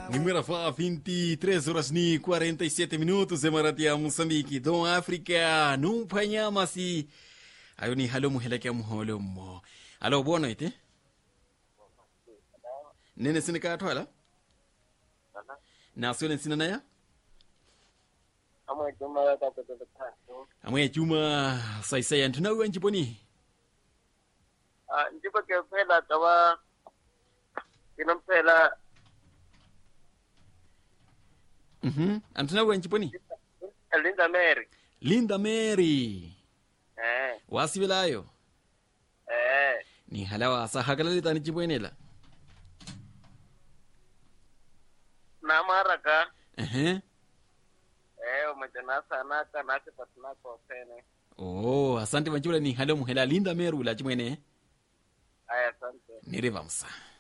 Número 23 horas ni 47 minutos de Maratia Moçambique, Dom África, num panyamasi. Ayo ni halo muhelekea muholo mo. Alo boa noite. Nene sine ka twala? Na sio sina naya? amwe juma yakatototatu Amwe chuma sai sai antuna wenji boni. njiba ke phela tawa kinomphela Mhm. Antuna wenji boni. Linda Mary Linda Mary. eh Wasibilayo. eh Ni halawa sa hakalali tani chibwenela. na maraka Eh. eh umejana sana kana sipatna ko sene Oh, asante manchula ni halo muhela Linda Mary ula chimwene. aya asante Nirevamsa.